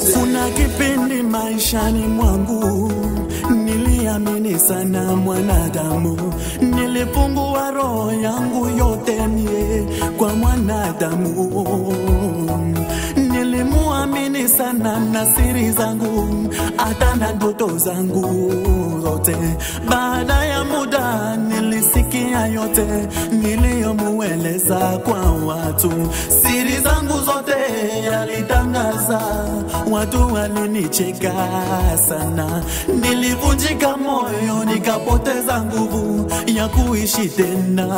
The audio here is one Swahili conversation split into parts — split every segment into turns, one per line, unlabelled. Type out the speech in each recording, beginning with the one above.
Kuna kipindi maishani mwangu niliamini sana mwanadamu, nilifungua roho yangu yote mie kwa mwanadamu. Nilimuamini sana na siri zangu, hata na ndoto zangu zote. Baada ya muda nilisikia yote niliyomueleza kwa watu, siri zangu zote yalitangaza, watu walinicheka sana, nilivunjika moyo, nikapoteza nguvu ya kuishi tena.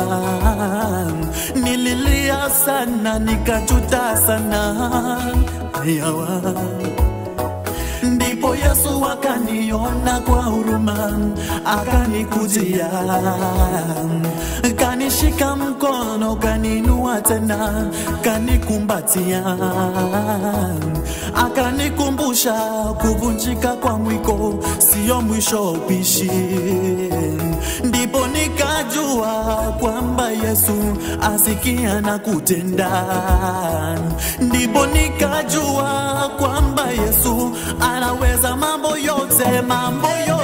Nililia sana, nikajuta sana yawa ndipo Yesu akaniona kwa huruma, akanikujia, kanishika mkono, kaninua tena, kanikumbatia, akanikumbusha kuvunjika kwa mwiko sio mwisho wa upishi. Ndipo nikajua kwamba Yesu asikia na kutenda, ndipo nikajua kwamba Yesu anaweza mambo yote, mambo yote